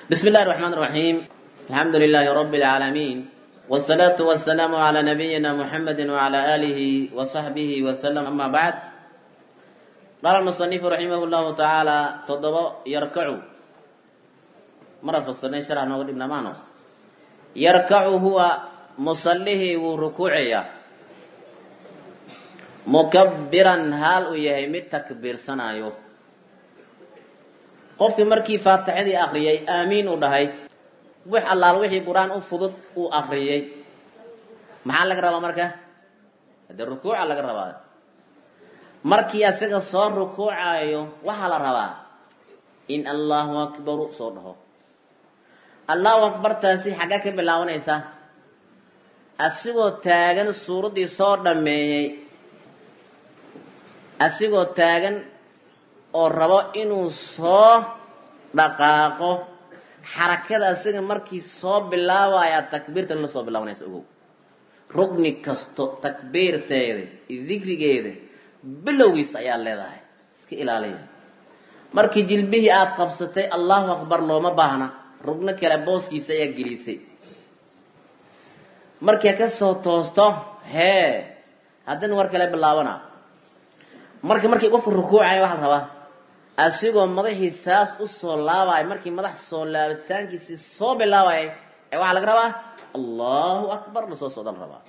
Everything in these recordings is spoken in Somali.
بسم الله الرحمن الرحيم الحمد لله رب العالمين والصلاة والسلام على نبينا محمد وعلى آله وصحبه وسلم أما بعد قال المصنف رحمه الله تعالى تضبط يركع مرة فصلنا شرح نقول ابن مانو يركع هو مصليه وركوعيه مكبرا هال ويهي تكبير سنايو qofkii markii faatixadii akriyay aamiin u dhahay wix allaal wixii qur-aan u fudud uu akriyay maxaa laga rabaa marka hadee rukuuca laga rabaa markii asaga soo rukuucayo waxaa la rabaa in allahu akbaru soo dhaho allahu akbartaasi xagga ka bilaabanaysa asigoo taagan suuraddii soo dhammeeyey asigoo taagan oo rabo inuu soo dhaqaaqo xarakada asiga markii soo bilaabaya takbiirtan la soo bilaabanaysa ogow rugni kasto takbiirteeda iyo dikrigeeda bilowgiisa ayaa leedahay iska ilaaliya markii jilbihii aada qabsatay allahu akbar looma baahna rugno kale booskiisa ayaa gelisay markii ka soo toosto hee haddana war kale bilaabana marka markii qofku rukuucaya waxaa rabaa asigoo madaxii saas u soo laabaya markii madax soo laabitaankiisii soo bilaabaya ee waxaa laga rabaa allahu akbar lasoo socda la rabaa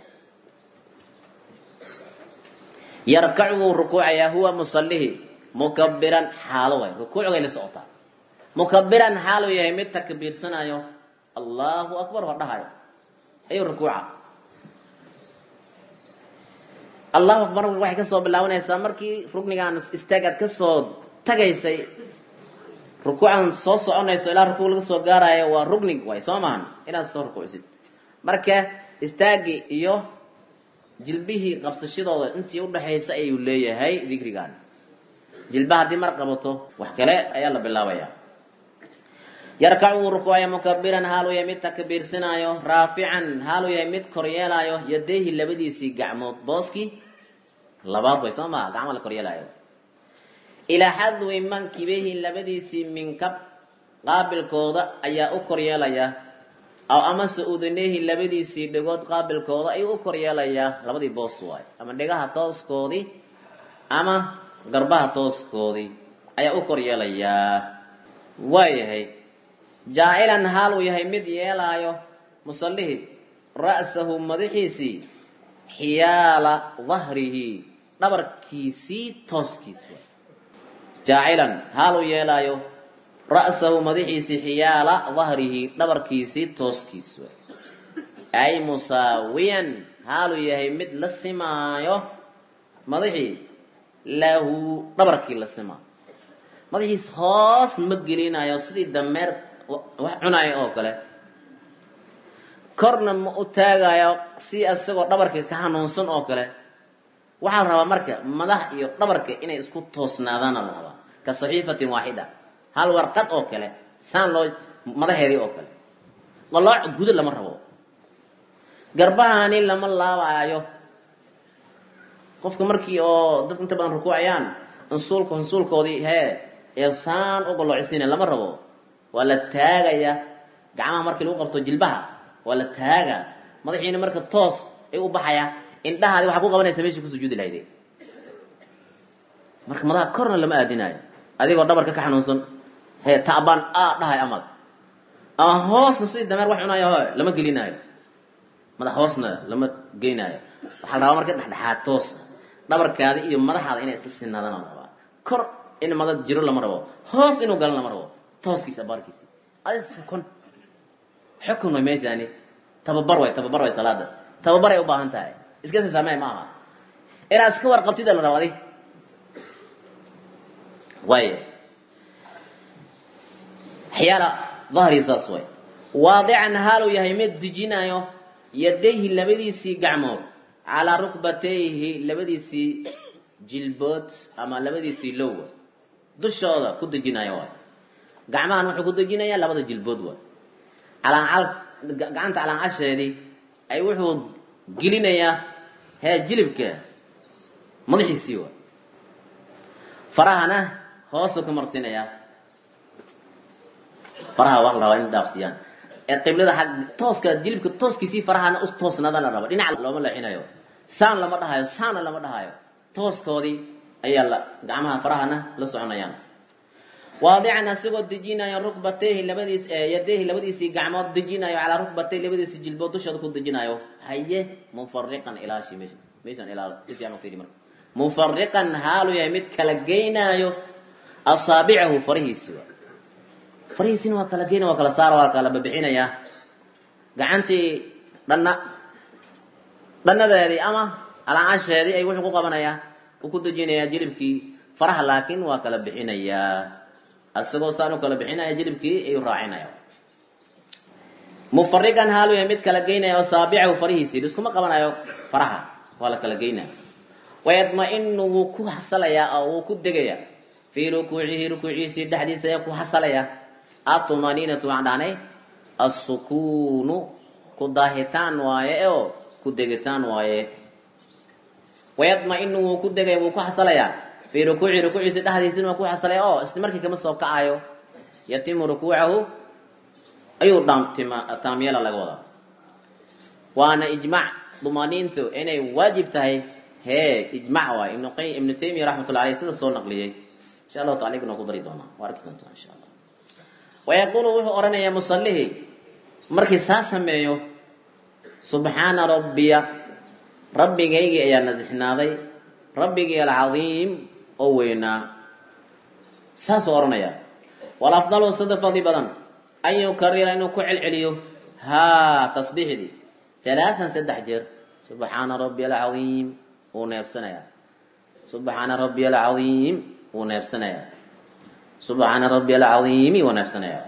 yarkacu wuu rukuucayaa huwa musalihi mukabiran xaalo way rukuucgay la socotaa mukabiran xaaluu yahay mid takbiirsanayo allahu akbar hor dhahayo ayuu rukuuca allahu akbar waxay kasoo bilaabanaysaa markii ruknigan istaagaad kasoo tagaysay rukuucan soo soconayso ilaa rukuuc laga soo gaarayo waa rugnig waay soo maahan inaad soo rukuucsid marka istaagii iyo jilbihii qabsashadooda intii udhaxaysa ayuu leeyahay dikrigan jilba haddii mar qabato wax kale ayaa la bilaabaya yarkacu wuu rukuucaya mukabiran haaluu yahay mid takbiirsanaayo raafican haaluu yahay mid koryeelaayo yadeehi labadiisii gacmood booskii labaad way soo maha gacmo la koryeelaayo ilaa xadwi mankibehi labadiisii minkab qaabilkooda ayaa u koryeelaya aw amase udanehi labadiisii dhegood qaabilkooda ayuu u koryeelayaa labadii boos waay ama dhegaha tooskoodii ama garbaha tooskoodii ayaa u koryeelayaa waayahay jaacilan haal uu yahay mid yeelaayo musallihii ra'sahu madaxiisii xiyaala dahrihi dhabarkiisii tooskiis waay jaacilan haal uu yeelaayo ra'sahu madaxiisii xiyaala dahrihi dhabarkiisii tooskiis waay ay musaawiyan haaluu yahay mid la simaayo madaxii lahu dhabarkii la simaayo madaxiis hoos ma gelinayo sidii dameer wax cunayo oo kale korna ma u taagayo si isagoo dhabarka ka hanuunsan oo kale waxaa la rabaa marka madax iyo dhabarka inay isku toosnaadaana la rabaa ka saxiifatin waaxida hal warqad oo kale saan loo madaheedii oo kale qalooc gudo lama rabo garbahani lama laabaayo qofka markii oo dadka inta badan rukuucayaan ansuulka ansuulkoodii hee ee saan u galoocisiina lama rabo waa la taagaya gacmaha markii lagu qabto jilbaha waa la taaga madaxiina marka toos ay u baxaya indhahaadi waxaa ku qabanaysa meeshii ku sujuudi lahayde marka madaha korna lama aadinayo adigoo dhabarka ka xanuunsan hee taabaan a dhahay amal ama hoosna sidii dameer wax cunayo ho lama gelinaayo madax hoosna lama geynaayo waxaa la rabaa marka dhexdhexaad toos dhabarkaada iyo madaxaada inay isla sinaadaan la rabaa kor in madad jiro lama rabo hoos inuu galan lama rabo tooskiisa abaarkiisi adis xukun xukun way meeshaani tababar way tababar way salaada tababar ay u baahan tahay iska si samee ma aha inaad iska warqabtida la rabo adi waaya xyaala dahri saas way waadican haaluu yahay mid dejinayo yadayhi labadiisii gacmood calaa rukbatayhi labadiisii jilbood ama labadiisii lowa dushooda ku dejinayo waay gacmahan wuxuu ku dejinayaa labada jilbood waay calaacal gacanta calaancasheedii ay wuxuu gelinayaa hee jilibka madaxiisii waay farahana hoosuu ka marsinayaa faraha waa la rabaa in dhaafsiiyaan ee qiblada xag tooska jilibka tooskiisii farahana us toosnaada la raba dhinac looma leexinayo saan lama dhahayo saana lama dhahayo tooskoodii ayaa la gacmaha farahana la soconayaan waadican asigoo dejinayo rukbatayhi labadiis yadehi labadiisii gacmood dejinayo calaa rukbatayhi labadiisi jilbood dushooda ku dejinayo haye mufariqan ilaashi meesha meeshan ilaa si fiican u fiiri marka mufariqan haalu yahay mid kala geynaayo asaabicahu farihiisi waa farihiisina waa kala geynaya waa kala saara waa kala babixinayaa gacantii dhanna dhannadeedii ama alaacasheedii ay wuxuu ku qabanayaa uu ku dejinayaa jilibkii faraha laakiin waa kala bixinayaa isagoo saan u kala bixinaya jilibkii ayuu raacinaya mufariqan haalu yahay mid kala geynaya asaabicahu farihiisii iskuma qabanayo faraha waa la kala geynaya wayadma-inu wuu ku hasalayaa oo wuu ku degayaa fii rukuucihi rukuuciisii dhexdiisa ayaa ku hasalaya atumaniinatu waxaan dhahnay assukuunu ku daahitaan waaye oo ku degitaan waaye wayadma-inu wuu ku degaya wuu ku hasalayaa fii rukuucihi rukuuciisii dhexdiisina waa ku hasalaya oo isla markii kama soo kacayo yatimu rukuucahu ayuu taamyeela laga wadaa waana ijmac dumaniintu inay waajib tahay hee ijmac waay ibnu qay ibnu taymiya raxmatullah aleyh sida soo naqliyey insha allahu taala igna ku bari doonaa waa arki doontaa insha allah wayaquulu wuxuu odhanayaa musallihii markii saa sameeyo subxaana rabbiya rabbigaygii ayaa nasixnaaday rabbigii alcadiim oo weynaa saasuu odhanayaa walafdalu sida fadli badan an yukarira inuu ku celceliyo haa tasbiixdii alaaan saddex jeer subxaana rabbi alcadiim wuu neebsanayaa subxaana rabbi alcadiim wuu neebsanayaa subxaana rabbi alcadiimi wuu neebsanayaa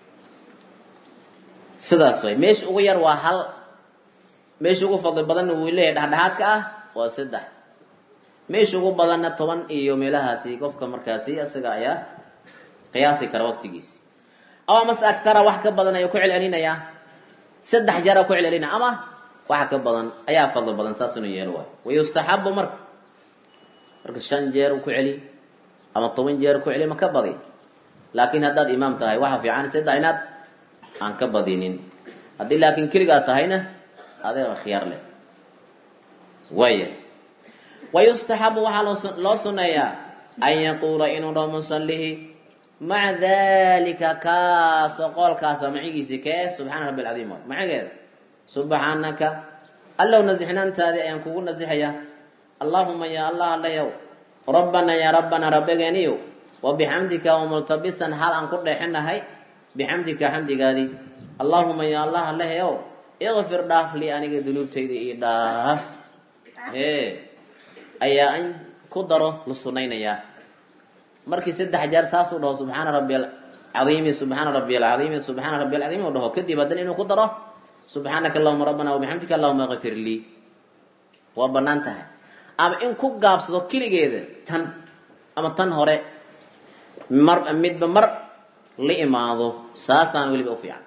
sidaas way meesha ugu yar waa hal meesha ugu fadli badanna wuu leeyahay dhexdhexaadka ah waa saddex meesha ugu badanna toban iyo meelahaasi qofka markaasi isaga ayaa qiyaasi kara waqtigiisi ama mase agtara wax ka badan ayuu ku celcelinayaa saddex jeera ku celcelinaya ama waxa ka badan ayaa fadli badan saas inuu yeelo waayo wayustaxabu marka marka shan jeer ku celi ama toban jeer ku celi ma ka badi laakiin haddaad imaam tahay waxa fiican saddex inaad aan ka badinin haddii laakiin keligaa tahayna adeega khiyaar leh waaya wayustaxabu waxaa loo suneeyaa an yaquula inuu dhaho musallihi maca dalika kaasoo qoolkaasa macigiisi kee subxaana rabbi alcadiim waay macageeda subxaanaka allow nasixnaantaadii ayaan kugu nasixayaa allaahuma yaa allah allayow rabbana yaa rabbana rabbigeeniyow wa bixamdika wa multabisan hal aan ku dheexinahay bixamdika xamdigaadii allaahuma yaa allah allahayow ikfir dhaaf lii aniga dunuubtayda io dhaaf ee ayaa an ku daro la sunaynayaa markii saddex jeer saasuu dhaho subxaana rabbi alcadiimi subxaana rabbi alcadiimi subxaana rabbi alcadiimi u dhaho kadib haddana inuu ku daro subxaanaka allahuma rabbana wabixamdika allahuma kfir lii waa banaan tahay ama in ku gaabsado keligeeda tan ama tan hore mar midba mar la imaado saasaan weliba u fiican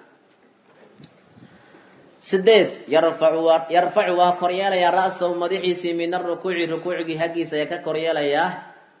sideed yarfacu waa yarfacu waa koryeelayaa ra'sahu madaxiisii min arukuuci rukuucigii haggiisa ayaa ka koryeelayaa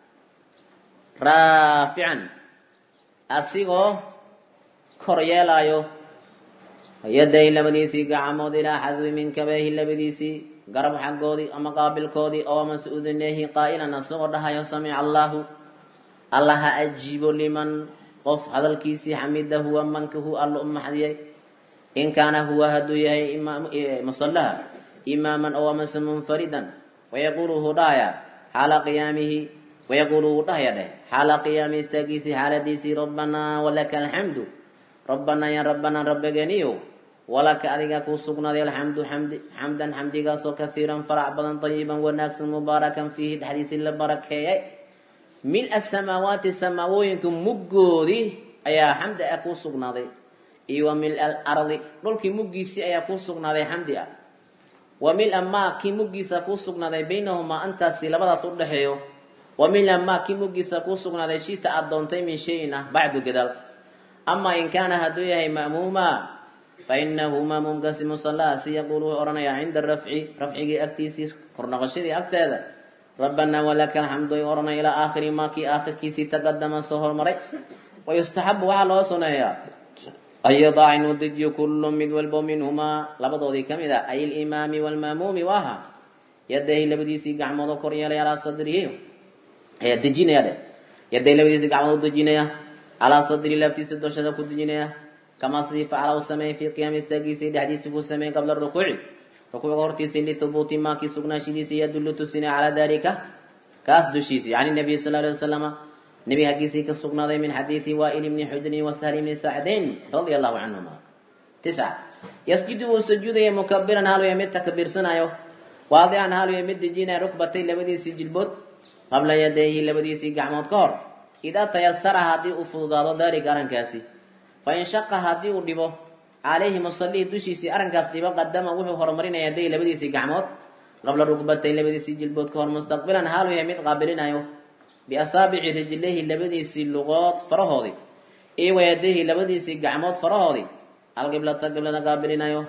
raafican asigoo koryeelaayo yaday labadiisii gacmood ilaa xadwi min kabeehi labadiisii garab xaggoodii ama qaabilkoodii oo amase uduneehi qaa'ilan asagoo dhahayo samica allaahu alla ha ajiibo liman qof hadalkiisii xamida huwa manka hu alla u maxdiyay in kaana huwa hadduu yahay musallaha imaaman oo amase munfaridan wayaquulu wuu dhahaya xaala qiyaamihi wayaquulu wuu dhahaya dheh xaala qiyaami istaagiisii xaaladiisii rabbanaa walaka alxamdu rabbanaa ya rabbanaa rabbigeeniyow walaka adigaa kuu sugnaaday alxamdu xamdi xamdan xamdigaasoo kaiiran farac badan tayiban wanaagsan mubaarakan fiihi dhexdiisii la barakeeyay mil-a samaawaati samaawooyinka muggoodii ayaa xamdi ah kuu sugnaaday iyo wa mil-a alardi dhulkii muggiisii ayaa kuu sugnaaday xamdi ah wa mil-a maa kii muggiisa kuu sugnaaday baynahumaa antaasi labadaas u dhexeeyo wa mil-a maa kii muggiisa kuu sugnaaday shita aad doontay min shayin ah bacdu gadaal amaa in kaana hadduu yahay ma'muuma fainahu maamuumkaasi musalahaasi yaquulu wuxuu odhanayaa cinda rafci rafcigii agtiisii kornoqoshadii agteeda rabbanaa walaka alxamdu ay odhanaya ilaa aakhiri maa kii aakhirkiisii taqadama soo hormaray wayustaxabu waxaa loo suneeyaa ayadac inuu dejiyo kullu mid walbo minhumaa labadoodii ka mid a ay alimaami waalmaamuumi waaha yadahi labadiisii gacmood oo kor yeelay calaa sadrihi ayaa dejinaya dhe yaday labadiisii gacmood u dejinaya calaa sadri laabtiisa doshada ku dejinaya kamaa sidii facala u sameeyey fii qiyaami istaagiisii dhexdiisii buu sameeyey qabla rukuuci rukuucga hortiisii lihubuuti maakii sugnaashidiisii yadullu tusinaya calaa dalika kaas dushiisii can nabiy sal alay wasalama nebi haggiisii ka sugnaaday min xadiidi waa'il ibni xujrin wa sahli ibni sacdayn radia allahu canhuma tisca yasjudu wuu sujuudaya mukabiran haaluya mid takbiirsanayo waadican haaluya mid dejinaya rukbatay labadiisii jilbood qabla yadayhi labadiisii gacmood ka hor idaa tayasara haddii uu fududaado daalika arrinkaasi fa in shaqa haddii uu dhibo calayhi musalihi dushiisii arrinkaas dhibo qadama wuxuu horumarinaya yaday labadiisii gacmood qabla rukbatay labadiisii jilbood ka hor mustaqbilan haalu yahay mid qaabilinayo biasaabici rijlayhi labadiisii lugood farahoodii iyo wayadayhi labadiisii gacmood farahoodii alqiblata qiblada qaabilinayo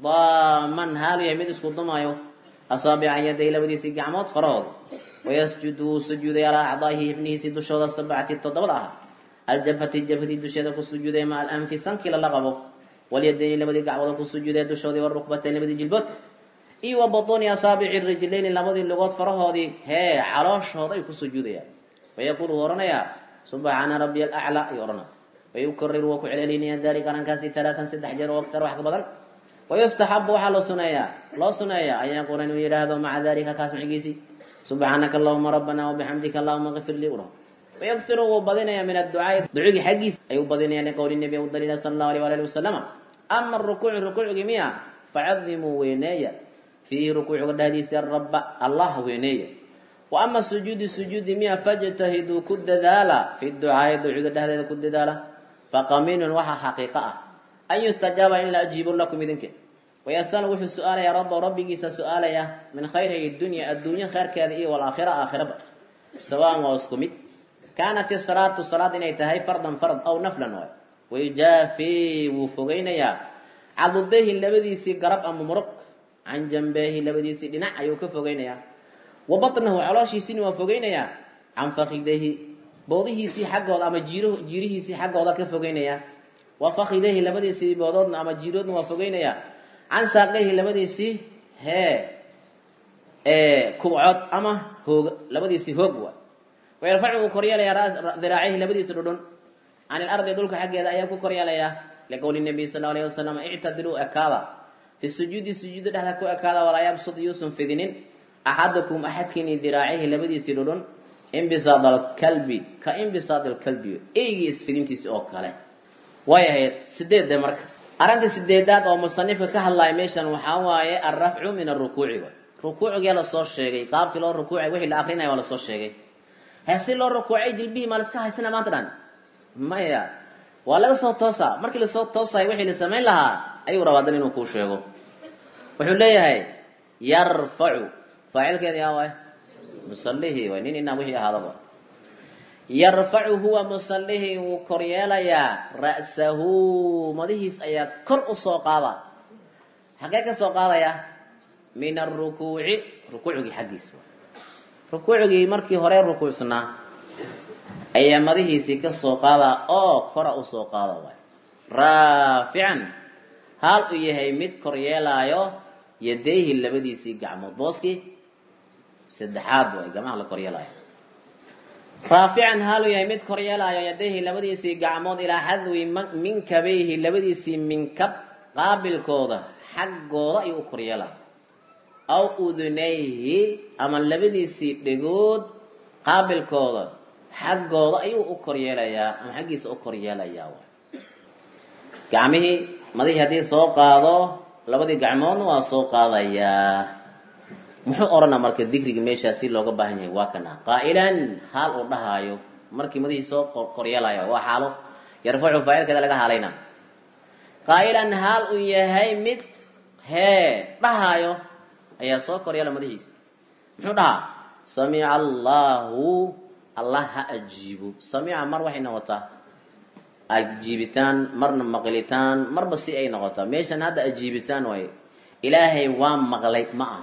daaman haalu yahay mid isku dumayo asaabica yaday labadiisii gacmood farahoodii wayasjudu wuu sujuuday alaa acdaa'ihi xibnihiisii dushooda sabcati toddobada ah aljabhati jabhadii dusheeda ku sujuuday maca alanfi sankii lala qabo walyadayni labadii gacmood ku sujuuday dushoodii warukbatayn labadii jilbood iyo wa butuuni asaabici rijlayni labadii lugood farahoodii hee calooshooda ay ku sujuudayaan wayaquulu wuu odhanayaa subxaana rabbiya alaclaa ayuu odhanaya wayukariru waa ku celcelinaya dalika arrinkaasi halaatan saddex jeer oo aktar wax ka badan wayustaxabu waxaa loo suneeyaa loo suneeyaa an yaquula inuu yidhaahdo maca dalika kaas macigiisii subxaanaka allahuma rabbana wabixamdika allahuma kfir lii uro wayagfiru wuu badinaya min adducaai ducugii xaggiisa ayuu badinaya liqowli nabi u daliila sala allahu alيh wala ali wasalama ama rukuucu rukuucgii miya facadimuu weyneeya fiihi rukuucga dhahdiisa rabba allah weyneeya wa ama sujuudi sujuudi miya fajtahiduu ku dadaala fi ducaai ducuda dhehdeeda ku dadaala faqaminun waxaa xaqiiqo ah an yustajaaba in la ajiibo lakum idinke wayasalu wuxuu su-aalayaa rabbahu rabbigiisa su-aalaya min khayrihi dunya adduunyo khayrkeeda iyo walaakhira aakhiraba sawaan waa isku mid kaanat isalaatu salaad inay tahay fardan fard aw naflan waay wayujaafi wuu fogeynayaa cadudayhi labadiisii garab ama muruq can jambeehi labadiisii dhinac ayuu ka fogeynayaa wa batnahu calooshiisina waa fogeynayaa can fakidayhi boodihiisii xaggooda ama jiir jiirihiisii xaggooda ka fogeynayaa wa fakidayhi labadiisii boodoodna ama jiiroodna waa fogeynayaa can saaqayhi labadiisii hee kubcood ama hoog labadiisii hoog waay wayarfacu wuu koryeelayaa diraacihi labadiisa dhudhun can ilardi dhulka xaggeeda ayaa ku koryeelayaa liqowli nabiy sal alayh wasalam ictadiluu ekaada fi sujuudi sujuuda dhexda ku ekaada walaa yabsud yuusan fidinin axadukum axadkiini diraacihi labadiisii dhudhun imbisaad alkalbi ka imbisaad alkalbi eygii isfidintiisi oo kale way ahayd sideedde markaas arrinta sideedaad oo musanifka ka hadlaya meeshan waxaa waaye alrafcu min arukuuci waay rukuucgee lasoo sheegay qaabkii loo rukuucay wixii la akrinaya waa lasoo sheegay hee si loo rukuucay jilbihii maa laska haysana maanta dhan maya waa laga soo toosaa markii lasoo toosayo wixii la samayn lahaa ayuu rabaa dan inuu kuu sheego wuxuu leeyahay yarfacu faacilkeeda yaa waay musalihii waay nin inaa wixii ahaadaba yarfacu huwa musalihii wuu koryeelayaa ra'sahu madihiis ayaa kor u soo qaada xaggee ka soo qaadaya min arukuuci rukuucgii xaggiis rukuucgii markii hore rukuucsnaa ayaa madihiisii ka soo qaada oo kora u soo qaada waay raafican haal uu yahay mid kor yeelaayo yadayhi labadiisii gacmood booskii saddexaad waay gamaha la koryeelaayo raafican haal uu yahay mid kor yeelaayo yadayhi labadiisii gacmood ilaa xadwi minkabayhi labadiisii minkab qaabilkooda xaggooda ayuu u koryeelaya aw udunayhi ama labadiisii dhegood qaabilkooda xaggooda ayuu u koryeelayaa ama xaggiisa u koryeelayaa gacmihii madihii haddii soo qaado labadii gacmoodna waa soo qaadayaa muxuu odhanaa marka dikriga meeshaa si looga baahan yahay waa kana qaa'ilan haal uu dhahaayo markii madihii soo koryeelaya waa xaalo yarfacu faacilkeeda laga haalayna qaa'ilan haal uu yahay mid hee dhahaayo ayaa soo koryeela madaxiisa muxuu dhahaa samica allahu allah ha ajiibo samica mar waxay noqotaa ajiibitaan marna maqlitaan marba si ay noqotaa meeshan hadda ajiibitaan waaye ilaahay waa maqlay ma aha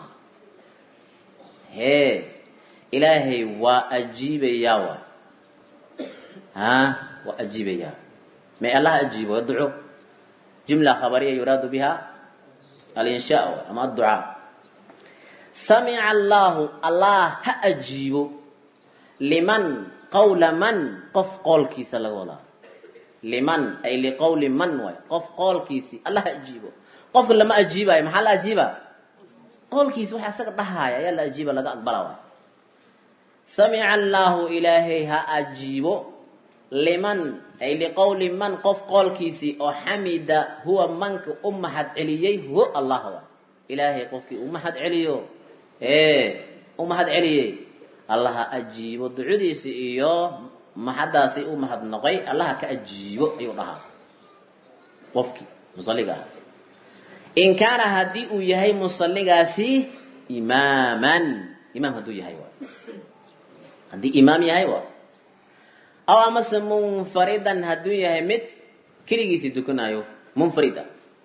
hee ilaahay waa ajiibayaa waay ha waa ajiibayaa may allah ajiibo waa duco jumla khabariya yuraadu biha alinshaa ama adducaa samica allaahu allah ha ajiibo liman qawla man qof qoolkiisa laga wadaa liman ay liqowli man waay qof qoolkiisii allah ha ajiibo qofka lama ajiibayo maxaa la ajiiba qoolkiisi waxa isaga dhahaaya ayaa la ajiiba laga aqbala waay samica allaahu ilaahay ha ajiibo liman ay liqowli man qof qoolkiisii oo xamida huwa manka u mahad celiyey hu allah wa ilaahay qofkii u mahad celiyo ee u mahad celiyey allaha ajiibo ducadiisi iyo mahaddaasi u mahad noqay allaha ka ajiibo ayuu dhahaa qofkii musaliga ah in kaana haddii uu yahay musaligaasi imaaman imaam hadduu yahay wa haddii imaam yahay wa aw amase munfaridan hadduu yahay mid keligiisii dukanaayo munfarida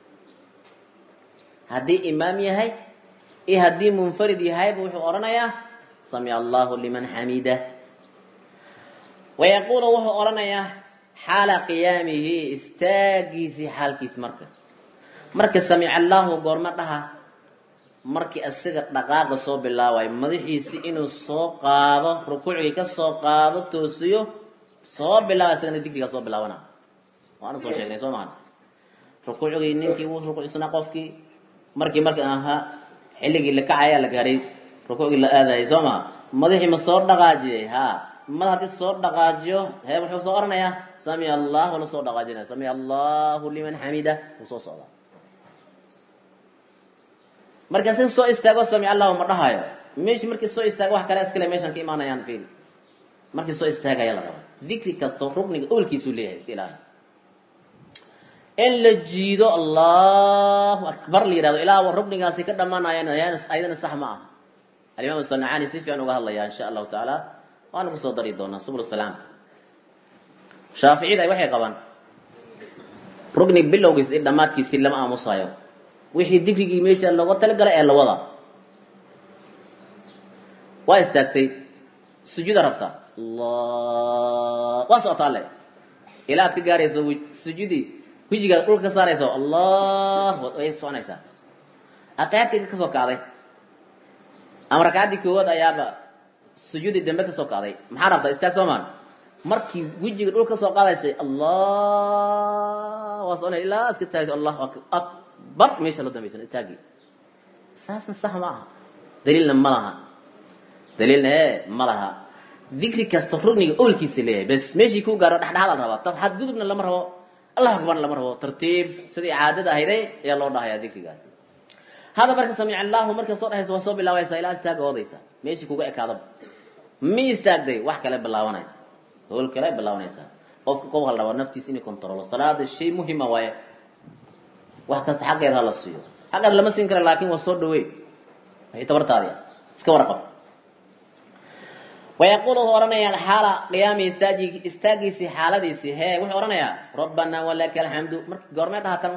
haddii imaam yahay iyo haddii munfarid yahayba wuxuu odhanayaa samica allahu liman xamida wayaquulu wuxuu odhanayaa xaala qiyaamihi istaagiisii xaalkiis marka marka samica allaahu goorma dhaha markii isaga dhaqaaqa soo bilaabayo madaxiisi inuu soo qaado rukuucgii ka soo qaado toosiyo soo bilaaba isagana digrigaa soo bilaabana waana soo sheegnay soo mahan rukuucgii ninkii wuu rukuucsana qofkii markii marka ahaa xilligii la kacaya la gaaray rukuucgii la aadayay soo maha madaxii ma soo dhaqaajiyay ha mad haddii soo dhaqaajiyo hee wuxuu soo oranayaa samica allahu la soo dhaqaajinaya samica allahu liman xamida wuu soo socdaa markaa si soo istaago samic allahu ma dhahayo meeshi markii soo istaago wax kale iskale meeshan ka imaanayaan fiil markii soo istaagaya la rabaa dikri kasto rukniga owlkiisuu leeyahay iska ilaali in la jiido allahu akbar la yihahdo ilaa ruknigaasi ka dhamaanayan ayadana sax ma aha alimaam sanacani si fiican uga hadlaya insha allahu tacaala waana kusoo dari doonaa subul salaam shaaficida waxay qabaan rukni bilowgiis iyo dhammaadkiisi lama aamusayo wixii dikrigii meesha looga talagalay ee la wada waa istaagtay sujuuda rabta allah waa socotaa le ilaa aad ka gaarayso sujuudii wejigaad dhulka ka saarayso allah way soconaysaa aqaadkayga ka soo kacday ama rakaaddii koowaad ayaaba sujuudii dambe ka soo kacday maxaa rabtaa istaag soomaan markii wejiga dhul ka soo qaadaysay allah waa soconay ilaa iska taagto allahu akbar meesha loo dambaysan istaagii saasna sax ma aha daliilna ma laha daliilna ee ma laha dikri kasta rugniga owlkiisa leeyahay bes meeshii ku gaaro dhexdhexaad la rabaa tab xadgudubna lama rabo allahu akbarna lama rabo tartiib sidii caadada ahayday ayaa loo dhahayaa dikrigaasi hada marka samic allahu marka soo dhahaysa waa soo bilaabaysaa ilaa istaaga oodaysa meeshii kuga ekaadaba mi istaagday wax kale bilaabanaysa howl kale bilaabanaysaa qofka qof hal rabaa naftiisa inay kontrolo salaada shay muhima waaye wax kasta xaqeeda ha la siiyo xaqeeda lama siin kara laakin waa soo dhaweey waxay tabartaadi iska warqab wayaquul wuxuu odhanayaa xaala qiyaami istaaji istaagiisii xaaladiisii hee wuxuu odhanayaa rabbanaa walaka alxamdu marki goormee dhahatan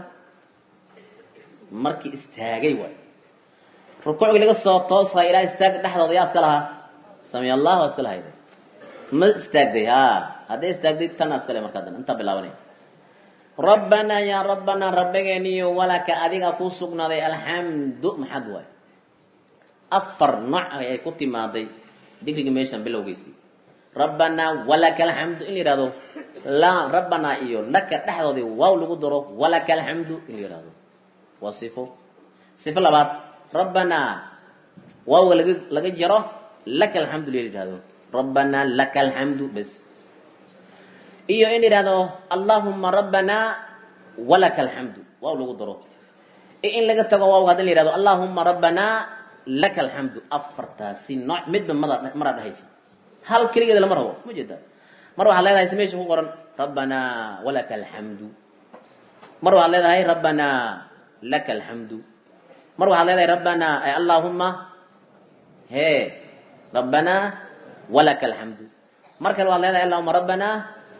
markii istaagay waay rukuucgii laga soo toosay ilaa istaag dhexdooda yaa iska lahaa samiy allah waa iska lahayda ma istaagday ha hadday istaagday tana iskale markaa dan intaa bilaabanay rabbanaa yaa rabbanaa rabbigeeniyo walaka adiga kuu sugnaaday alxamdu maxad waay afar nooc ay ku timaaday digrigii meeshan bilowgiisii rabbanaa walaka alxamdu in la yihahdo la rabbanaa iyo laka dhexdoodii waaw lagu daro walaka alxamdu in la yihahdo waa sifo sifo labaad rabbanaa waawga laga laga jaro laka alxamdu la yihahdo rabbanaa laka alxamdu bes iyo in la yihahdo allahuma rabbanaa walaka alxamdu waaw lagu daro iyo in laga tago waawga hadin la yihahdo allahuma rabbanaa laka alxamdu afartaasi nooc midba mada maraa dhahaysa hal keligeeda lama rabo ma jeeda mar waxaad leedahay si meesha ku qoran rabbanaa walaka alxamdu mar waxaad leedahay rabbanaa laka alxamdu mar waxaad leedahay rabbanaa ay allahuma he rabbanaa walaka alxamdu mar kale waxaad leedahay allahuma rabbanaa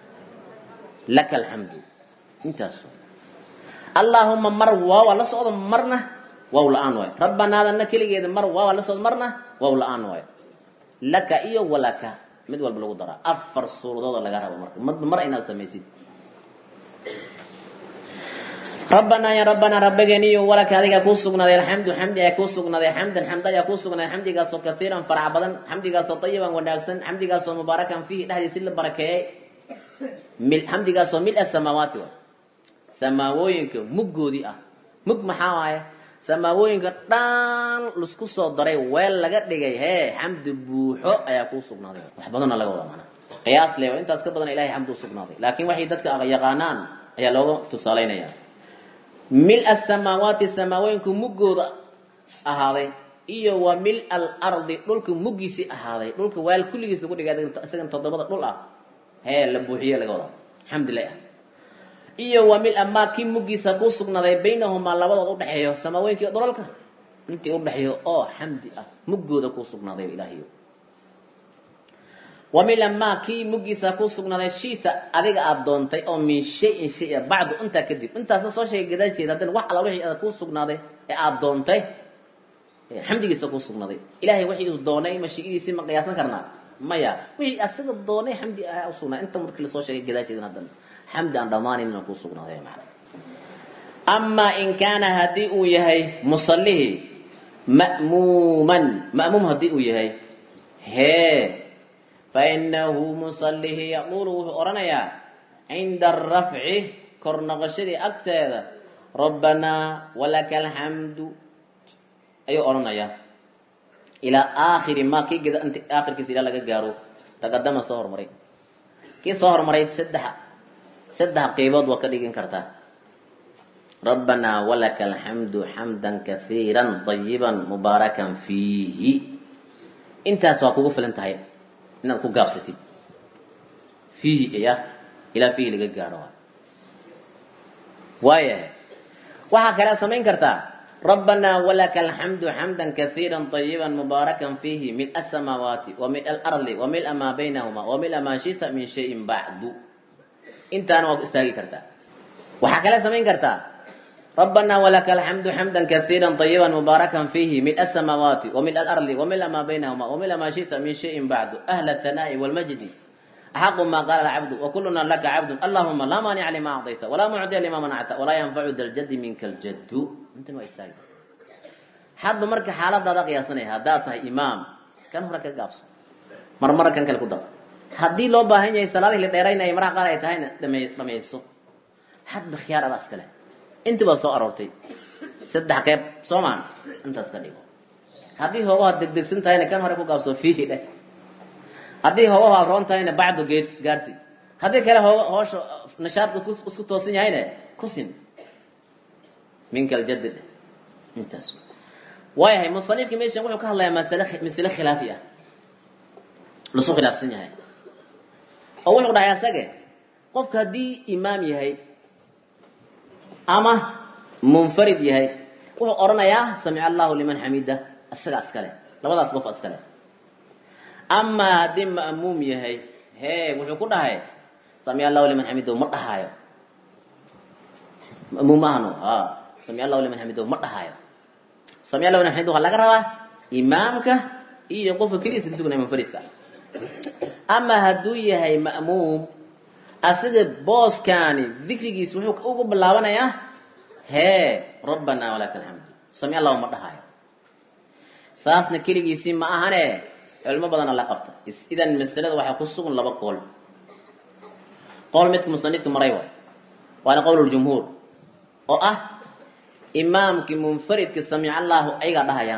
laka alxamdu intaas allahuma mar waaw la socdo marna waaw la-aan waayo rabbanaadana keligeeda mar waaw la socdo marna waaw la-aan waayo laka iyo walaka mid walba lagu daraa afar suuradood laga rabo marka mar inaad samaysid rabbanaa ya rabbanaa rabbigeeniyo walaka adigaa kuu sugnaaday alxamdu xamdi ayaa kuu sugnaaday xamdan xamd ayaa kuu sugnaaday xamdigaasoo kaiiran farac badan xamdigaasoo ayiban wanaagsan xamdigaasoo mubaarakan fiihi dhexdiisi la barakeeyey xamdigaasoo mil samaawaati wa samaawooyinka muggoodii ah mug maxaa waaye samaawooyinka dhan laisku soo daray weel laga dhigay hee xamdi buuxo ayaa kuu sugnaaday wax badanna laga wada manaa qiyaas le intaas ka badan ilahay xamdi u sugnaaday laakiin waxay dadka yaqaanaan ayaa looga tusaalaynaya mil asamaawaati samaawooyinku muggooda ahaaday iyo wa mil alardi dhulka muggiisii ahaaday dhulka weel kulligiis lagu dhigay isagan toddobada dhul ah hee la buuxiye laga wadaa xamdillah ah iyo wa mil amaa kii muggiisa kuu sugnaaday baynahumaa labadood udhexeeyo samaawooyinkii dhulalka intii udhexeeyo oo xamdi ah muggooda kuu sugnaaday ilaahiyo wa mil amaa kii muggiisa kuu sugnaaday shiita adiga aada doontay oo min shayin shaya bacdu intaa kadib intaasna soo sheegay gadaasheeda haddana wax alla wixii aad kuu sugnaaday ee aada doontay xamdigiisa kuu sugnaaday ilahay wixii uu doonay mashiidiisii ma qiyaasan karnaa maya wixii asaga doonay xamdi ah usugnaa inta markii lasoo sheegay gadaasheedan haddana xamdi aan dhammaanayna kuu sugnaaday macna amaa in kaana haddii uu yahay musallihii ma'muuman ma'muum haddii uu yahay hee fainahu musalihi yaquulu wuxuu odhanayaa cinda arafci kor noqoshadii agteeda rabbanaa walaka alxamdu ayuu odhanayaa ilaa aakhiri ma kii geda int aakhirkiisa ilaa laga gaaro taqadama soo hormaray kii soo hormaray saddex saddex qeybood waa ka dhigin kartaa rabbanaa walaka alxamdu xamdan kaiira طayiba mubaarakan fiihi intaas waa kugu filan tahay inaad ku gaabsatid fiihi ya ilaa fiihi laga gaaro waayahay waxaa kale samayn kartaa rabbanaa walaka alxamdu xamda kaiira طayiba mubaarakan fiihi mil asamaawaati wa mil alardi wa mila maa baynahuma wa mila maa shita min shayin bacdu intaana waa ku istaagi kartaa waxaa kale samayn kartaa rabbanaa walaka alxamdu xamda kaiira طayiba mubaarakan fiihi mil asamaawaati wa mil alardi wa mila maa baynahuma wa mila maa shita min shayin bacdu ahla ahanaa'i wاlmajdi axaqu ma qaala alcabdu wakuluna laka cabdu allahuma laa maanica lima acdayta walaa mucdiya lima manacta walaa yanfacu da ljadi minka ljaddu intan waa istaagi hadba marka xaaladaada qiyaasanaya haddaad tahay imaam kan hore ka gaabso marmara kan kale ku dar haddii loo baahan yahay salaadihii la dheeraynaya maraha qaar ay tahayna dhame dhamayso hadba khiyaar adaa iskale inti baa soo aroortay saddex qeyb soo maan intaas ka dhigo haddii hoogaha degdegsan tahayna kan hore ku gaabso fiihi dheh haddii hoogaha roon tahayna bacdu geers gaarsi haddii kale hooga hoosha nashaadka isku isku toosan yahayna kusin minka aljadi dheh intaas waayahay musanifki meeshan wuxuu ka hadlayaa masale masale khilaafi ah lasu khilaafsan yahay oo wuxuu dhahay asage qofka haddii imaam yahay ama munfarid yahay wuxuu odhanayaa samica allahu liman xamida isaga iskale labadaas qof iskale amaa haddii ma'muum yahay hee wuxuu ku dhahay samica allahu liman xamido ma dhahaayo ma'muum ahno ha samica allahu liman xamido ma dhahaayo samica allahu liman xamido waxaa laga rabaa imaamka iyo qofka keligiisa ka tukanaya munfaridka ama hadduu yahay ma'muum asiga booskaani dikrigiisa wuxuu ugu bilaabanayaa hee rabbanaa walaka alxamdu sami allahu ma dhahaayo saasna keligiisii ma ahane culmo badana la qabta idan masalada waxaa ku sugan laba qool qowl midka musanifka maray waay waana qowluljumhuur oo ah imaamkii munfaridka samica allahu ayagaa dhahayaan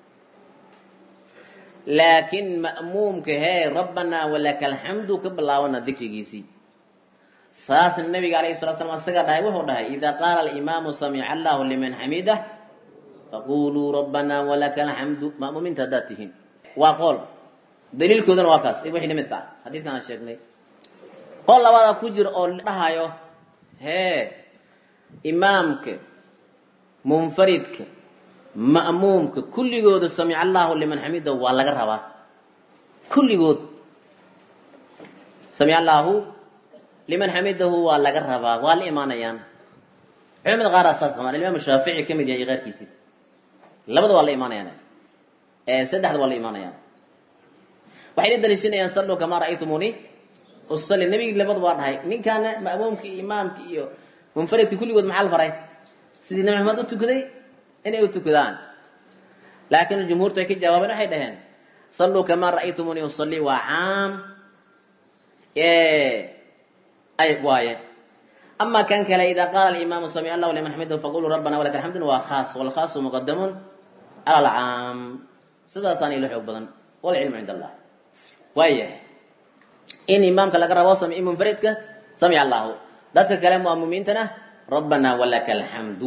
laakiin ma'muumka hee rabbanaa walaka alxamdu ka bilaabana dikrigiisii saasna nabiga alayhi salatu slam asagaa dhahay wuxuu dhahay idaa qaala alimaamu samica allahu liman xamidah faquluu rabbanaa walaka alxamdu ma'muumiinta haddaad tihiin waa qool daliilkoodana waa kaas wixii lamidka ah xadiidkan aan sheegnay qool labaada ku jira oo dhahayo hee imaamka munfaridka ma'muumka kulligooda samica allahu liman xamida waa laga rabaa kulligood samica allahu liman xamidahu waa laga rabaa waa la imaanayaan culamada qaar saas qabaan imaam shaafici ka mid yahay iyo keyrkiisii labada waa la imaanayaan saddexda waa la imaanayaan waxay la daliishanayaan salluu kamaa ra'aytumuni usalli nebigii labada waa dhahay ninkaana ma'muumka iyo imaamka iyo munfaridka kulligood maxaa la faray sidii nabi maxamed u tukaday inay u tukadaan laakiin jumhuurtu ay ka jawaabeen waxay dhaheen salluu kamaa ra'aytumuni usallii waa caam ay waaye ama kan kale ida qaala alimaamu samic allahu liman xamidahu faquluu rabbana walaka alxamdu waa khaas walkhaasu muqadamun cala alcaam sidaasaana ilo xoog badan walcilmu cind allah waayahay in imaamka laga rabo sami munfaridka samic allahu dadka kale mu'miniintana rabbana walaka alxamdu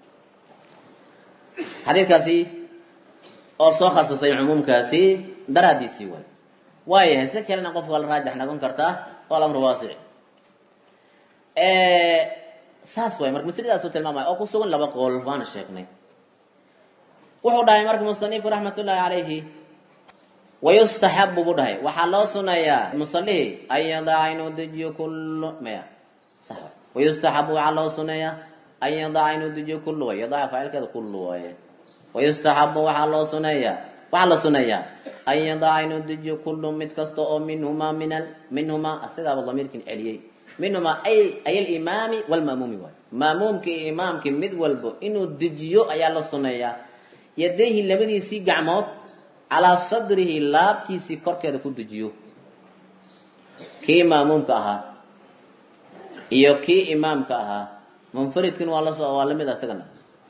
xadiidkaasi oo soo khasisay cumuumkaasi daraadiisii waay waayahay si kalena qofka la raajax noqon kartaa oo alamru waasic saas waay marka masladaas u tilmaamaya oo ku sugan laba qool waana sheegnay wuxuu dhahay marka musanifku raxmatullaahi calayhi wayustaxabu buu dhahay waxaa loo sunayaa musalihi an yadaca inuu dejiyo kullu maya sax wayustaxabu waxaa loo suneeyaa an yadaca inuu dejiyo kullu way yadaca faacilkeeda kullu waaye wayustaxabu waxaa loo suneeyaa waxaa la suneeyaa an yadaca inuu dejiyo kullu mid kasta oo minhumaa min minhumaa asigaaba damiirkin celiyey minhumaa ay ay alimaami walma'muumi waay ma'muumki iyo imaamki mid walbo inuu dejiyo ayaa la suneeyaa yadayhi labadiisii gacmood calaa sadrihi laabtiisii korkeeda ku dejiyo kii ma'muumka ahaa iyo kii imaamka ahaa munfaridkin waa las waa lamid isagana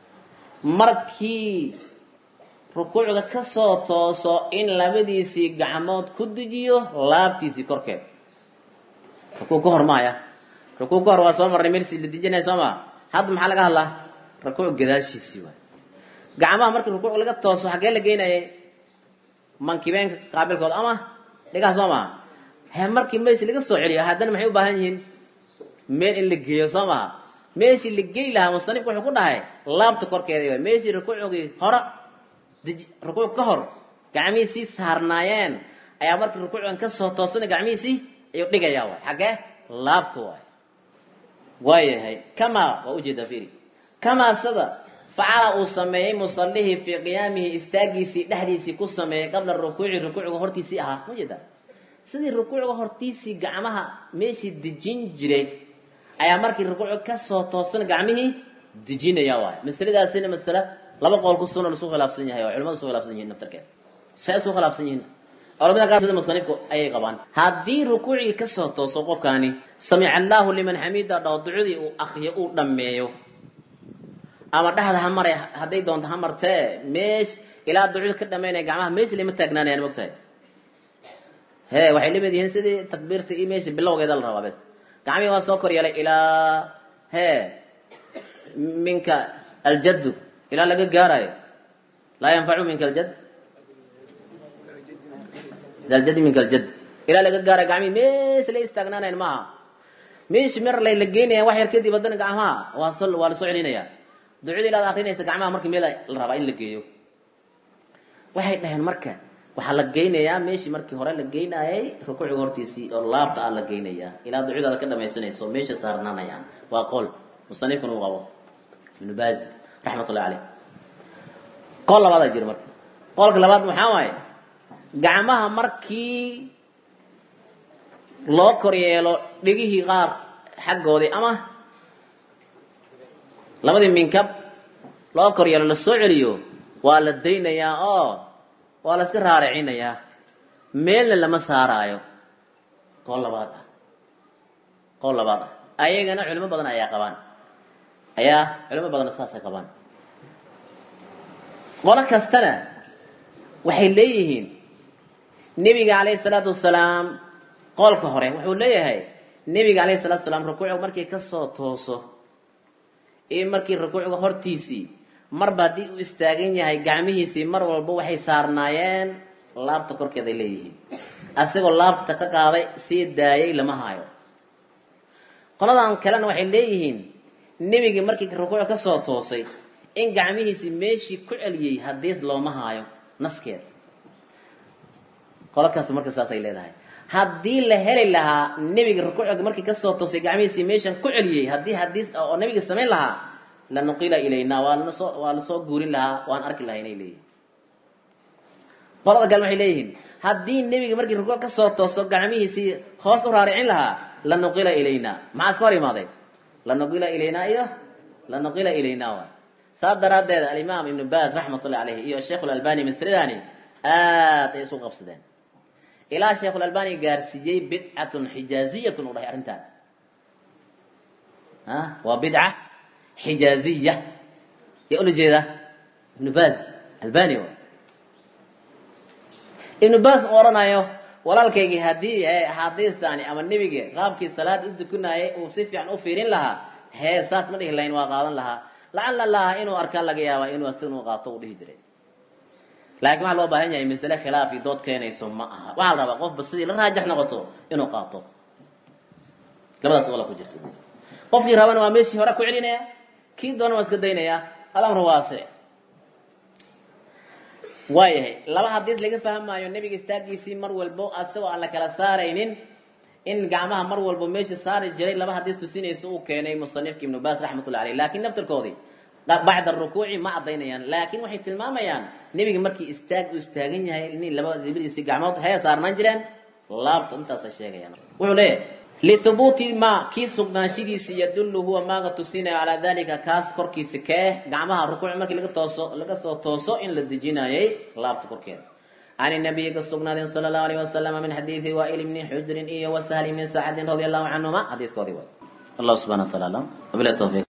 markii rukuucda ka soo tooso in labadiisii gacmood ku dejiyo laabtiisii korkeed rukuu ka hor maaya rukuu ka hor waa soo marnay mersi la dejinaya soo maa hadda maxaa laga hadlaa rukuuc gadaashiisii waay gacmaha markii rukuuc laga tooso xaggee la geynayay mankibeenka qaabilkood ama dhigaha soo maha he markii meesi laga soo celiyo haddana maxay u baahan yihiin meel in la geeyo soo maha meeshii la geli lahaa musanifku wuxuu ku dhahay laabta korkeeda waay meeshii rukuucgii hore rukuuc ka hor gacmihiisii saarnaayeen ayaa markii rukuucgan ka soo toosana gacmihiisii ayuu dhigayaa waay xaggee laabta waay waayahay kamaa waa ujeedaa fiiri kamaa sida facala uu sameeyey musalihii fii qiyaamihi istaagiisii dhexdiisii ku sameeyey qabla rukuuci rukuucga hortiisii ahaa ma jeeda sidii rukuucga hortiisii gacmaha meeshii dejin jiray ayaa markii rukuucga kasoo toosan gacmihii dejinaya waay masaladaasina masale laba qool ku suna lasu khilaafsan yahay oo culimadu isu khilaafsan yihiin naftarkeeda say isu khilaafsan yihiin culamada qaar sida musanifku ayay qabaan haddii rukuucii kasoo tooso qofkaani samica allaahu liman xamida dhaw ducadii uu akriyo uu dhammeeyo ama dhexda ha mare hadday doonto ha martee meesh ilaa ducada ka dhamaynaya gacmaha meesha lama taagnaanayaan mogtahay he waxay lamid yihiin sidii takbiirta iyo meesha bilowgeeda la rabaa bes gacmihii waa soo kor yeelay ilaa he minka aljaddu ilaa laga gaarayo laa yanfacu minka aljad aljaddi minka aljad ilaa laga gaarayo gacmihii meesha la istaagnaanayan maaha meeshi mer lay la geynayaan wax yar kadib haddana gacmaha waa so waa la soo celinaya ducada ilaad akrinaysa gacmaha markii meel la rabaa in la geeyo waxay dhaheen marka waxaa la geynayaa meeshii markii hore la geynayay rukuuciga hortiisii oo laabta ah la geynayaa ilaa ducadaada ka dhamaysanayso meesha saarnaanayaan waa qool musanifkuna uu qabo ibnu baazi raxmatullahi caleyh qool labaadaa jira marka qoolka labaad maxaa waaye gacmaha markii loo kor yeelo dhigihii qaar xaggoodii ama labadii minkab loo kor yeelo la soo celiyo waa la daynayaa oo waa la iska raaricinayaa meelna lama saaraayo qool labaad ah qool labaad ah ayagana culimo badan ayaa qabaan ayaa culimo badanna saasay qabaan qolo kastana waxay leeyihiin nebiga calayhi salaatu wasalaam qoolka hore wuxuu leeyahay nebiga calayhi salatu wasalaam rukuucga markii ka soo tooso iyo markii rukuucga hortiisii marba haddii uu istaagan yahay gacmihiisii mar walba waxay saarnaayeen laabta korkeeday leeyihiin asagoo laabta ka qaaday sii daayay lama hayo qoladan kalena waxay leeyihiin nebigii markii rukuuc ka soo toosay in gacmihiisii meeshii ku celiyey haddii looma haayo naskeeda qolo kasta marka saasay leedahay haddii la heli lahaa nebiga rukuucga markii kasoo toosay gacmihiisii meeshan ku celiyey haddii hadii oo nebiga samayn lahaa la nuqila ilayna waa lanasoo waa lasoo guurin lahaa waan arki lahaa inay leeyihin qolada kale waxay leeyihiin haddii nebiga markii rukuuc kasoo tooso gacmihiisii hoos u raaricin lahaa la nuqila ilayna maxaa iska hor imaaday la nuqila ilayna iyo la nuqila ilayna waay saas daraaddeed alimaam ibnu baas raxmatullahi caleyhi iyo sheekh lalbani masladani aad ay isu qabsadeen ilaa sheekhulalbani gaarsiiyey bidcatun xijaaziyatun u dhahay arrintaan a waa bidca xijaaziya yaa ula jeeda ibnu baas albani ibnu baas u odhanayo walaalkaygii haddii axaadiistaani ama nebiga qaabkii salaad u dukunayay uu si fiican u fiirin lahaa hee saas ma dhihi lahayn waa qaadan lahaa lacala laha inuu arkaa laga yaaba inuu asignu qaato u dhihi jiray laakiin waxaa loo baahan yahay masale khilaaf iyo dood keenayso ma aha waxaa la rabaa qofba sidii la raajax noqoto inuu qaato labadaas wala ku jirta qofkii rabana waa meeshii hore ku celinaya kii doona waa iska daynaya alamru waasic waayahay laba hadiis laga fahmaayo nebiga istaagiisii mar walbo asagoo aan la kala saaraynin in gacmaha mar walbo meesha saari jiray laba hadiis tusinaysa uu keenay musanifka ibnu baas raxmatullahi aleyh laakiin naftarkoodii bacda rukuuci ma cadaynayaan laakiin waxay tilmaamayaan nebiga markii istaag u istaagan yahay in laba labadiisi gacmood hee saarnaan jireen laabta intaasay sheegayaan wuxuu leeyahay lihubuuti ma kii sugnaanshidiisa yadullu huwa maaga tusinayo calaa dalika kaas korkiisa kee gacmaha rukuuc markii laga tooso laga soo tooso in la dejinayay laabta korkeeda can nabiyi ka sugnaadeen sala allahu alayh wasalam min xadiidi waail bni xujrin iyo wasahli bni sacadin radia allahu canhuma xadiidkoodii way allah subxana wa taala alam wabilahi tawfiiq